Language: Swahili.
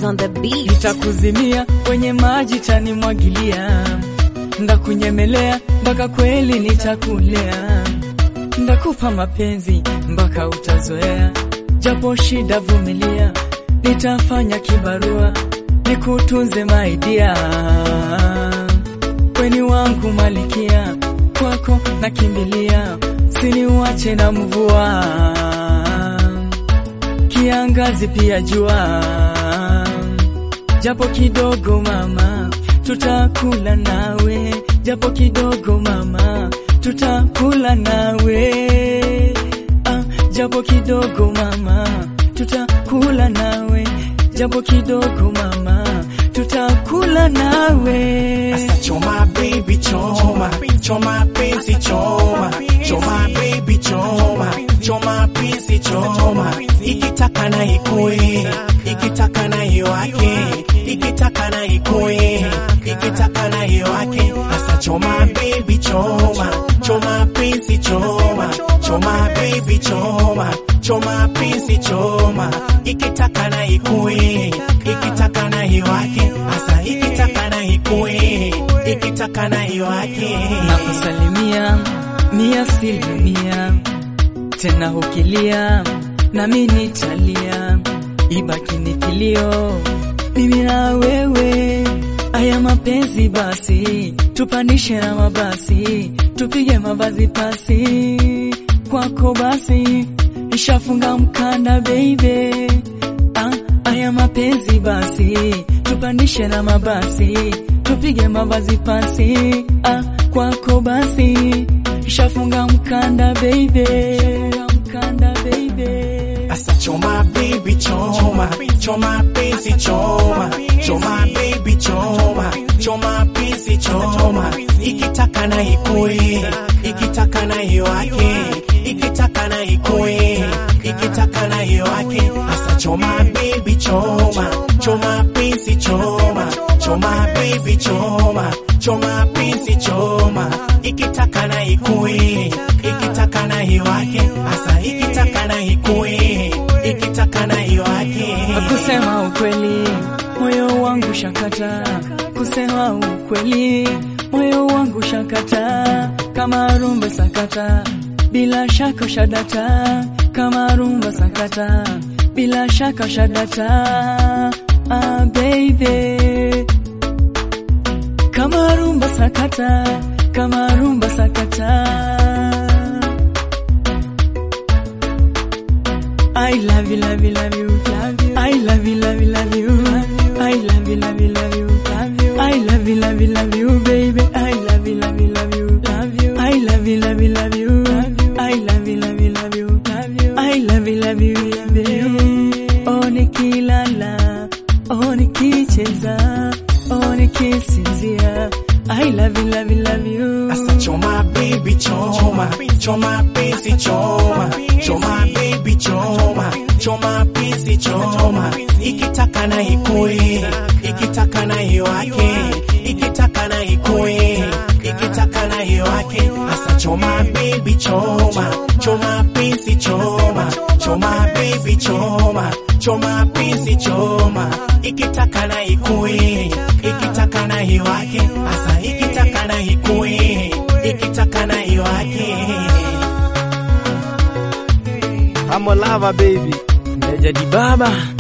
on the beat. Nitakuzimia kwenye maji tanimwagilia, ndakunyemelea mpaka kweli nitakulea, ndakupa mapenzi mpaka utazoea, japo shida vumilia, nitafanya kibarua nikutunze maidia, weni wangu malikia, kwako nakimbilia, siniwache na mvua, kiangazi pia jua japo kidogo mama, tutakula nawe, japo kidogo mama, tutakula nawe, ah, japo kidogo mama, tutakula nawe, japo kidogo mama, tutakula nawe. Asa choma baby choma, choma penzi choma, choma baby choma, choma penzi choma, ikitaka na ikue, ikitaka na iwake, ikitaka na ikue, ikitaka na iwake. Asa choma baby choma, choma penzi choma, choma baby choma, choma penzi choma, ikitaka na ikue, ikitaka na iwake. Asa ikitaka na ikue, ikitaka na iwake. Nakusalimia mia asilimia, tena ukilia nami nitalia, ibaki ni kilio mimi na wewe. Aya mapenzi basi, tupandishe na mabasi, tupige mavazi pasi kwako basi, ishafunga mkanda baby. Ah, aya mapenzi basi, tupandishe na mabasi, tupige mavazi pasi ah, kwako basi, ishafunga mkanda baby, mkanda baby. Asa choma baby choma, choma penzi choma, choma baby choma, choma penzi choma, ikitaka na ikue, ikitaka na iwake, ikitaka na ikue, ikitaka na iwake. Asa choma baby choma, choma penzi choma, choma baby choma, choma penzi choma, ikitaka na ikue, ikitaka na iwake. Asa ikitaka na ikue, ikitaka na iwake. Kusema ukweli, moyo wangu shakata. Kusema ukweli, moyo wangu shakata. Kama rumba sakata, bila shaka shadata. Kama rumba sakata, bila shaka shadata. Ah, baby. Kama rumba sakata, kama rumba sakata. I love you, love you, love you, love you. I love you, love you, love you. I love you, love you, love you, love you. I love you, love you, love you, baby. I love you, love you, love you, love you. I love you, love you, love you, love you. I love you, love you, love you, love you. I love you, love you, love you. Oh, nikilala, oh, nikicheza, oh, nikisinzia. I love you, love you, love you. Asa choma baby choma, choma penzi choma, choma baby choma, choma penzi choma, ikitaka na ikue, ikitaka na iwake, ikitaka na ikue, ikitaka na iwake. Asa choma baby choma, choma penzi choma, choma baby choma, choma penzi choma, ikitaka na ikue, ikitaka na iwake. Asa ikitaka na ikue, ikitaka na iwake. I'm a lava baby. Meja di baba.